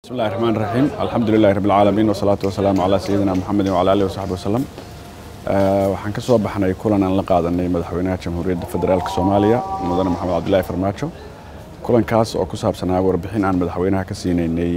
بسم الله الرحمن الرحيم الحمد لله رب العالمين والصلاة والسلام على سيدنا محمد وعلى آله وصحبه وسلم waxaan ka soo baxnay kulan aan la qaadanay madaxweynaha jamhuuriyadda federaalk soomaaliya mudane maxamed cabdilaahi farmaajo kulankaas oo ku saabsanaa warbixin aan madaxweynaha ka siinaynay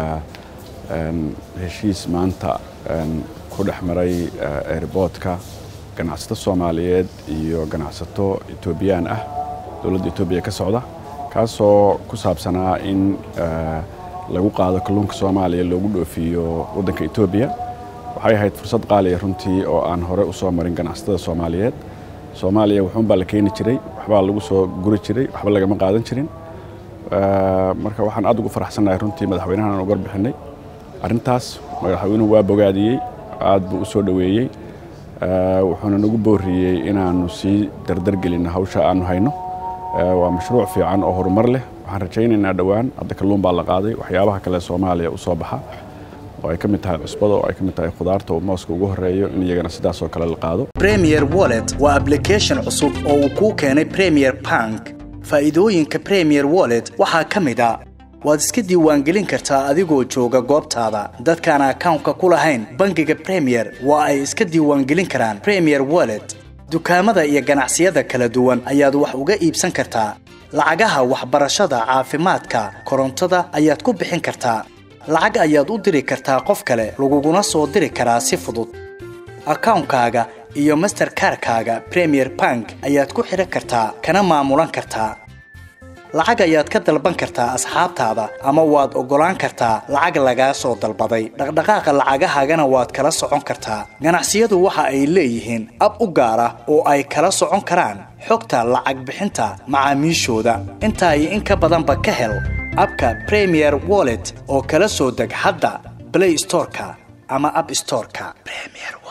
heshiis maanta ku dhex maray airboodka ganacsato soomaaliyeed iyo ganacsato etoobiyaan ah dowladda etoobiya ka socda kaasoo ku saabsanaa in lagu qaado kalluunka soomaaliya loogu dhoofiyo waddanka etoobiya waxay ahayd fursad qaaliya runtii oo aan hore u soo marin ganacsatada soomaaliyeed soomaaliya wuxuunbaa la keeni jiray waxbaa lagu soo guri jiray waxba lagama qaadan jirin marka waxaan aad ugu faraxsannahay runtii madaxweynahan aan uga bixinay arrintaas madaxweynuhu waa bogaadiyey aad buu u soo dhoweeyey wuxuuna nagu booriyey inaannu sii dardargelinno hawsha aannu hayno waa mashruuc fiican oo horumar leh waxaan rajaynaynaa dhowaan hadda kalluun baa la qaaday waxyaabaha kale soomaaliya u soo baxa oo ay ka mid tahay cusbada oo ay ka mid tahay khudaarta oo mooska ugu horreeyo in iyagana sidaas oo kale la qaado premier wallet waa application cusub oo uu kuu keenay premier bank faa'iidooyinka premier wallet waxaa ka mid a waad iska diiwaangelin kartaa adigoo jooga goobtaada dadkaan akawnka ku lahayn bangiga premier waa ay iska diiwaangelin karaan premier wallet dukaamada iyo ganacsiyada kala duwan ayaad wax uga iibsan kartaa lacagaha waxbarashada caafimaadka korontada ayaad ku bixin kartaa lacag ayaad u diri kartaa qof kale laguguna soo diri karaa si fudud akawnkaaga iyo masterkarkaaga premier bank ayaad ku xidhan kartaa kana maamulan kartaa lacag ayaad ka dalban kartaa asxaabtaada ama waad oggolaan kartaa lacag lagaa soo dalbaday dhaqdhaqaaqa lacagahaagana waad kala socon kartaa ganacsiyadu waxa ay leeyihiin ab u gaar ah oo ay kala socon karaan xogta lacag bixinta macaamiishooda intaa iyo in ka badanba ka hel abka premier wallet oo kala soo deg hadda blay storeka ama ab storeka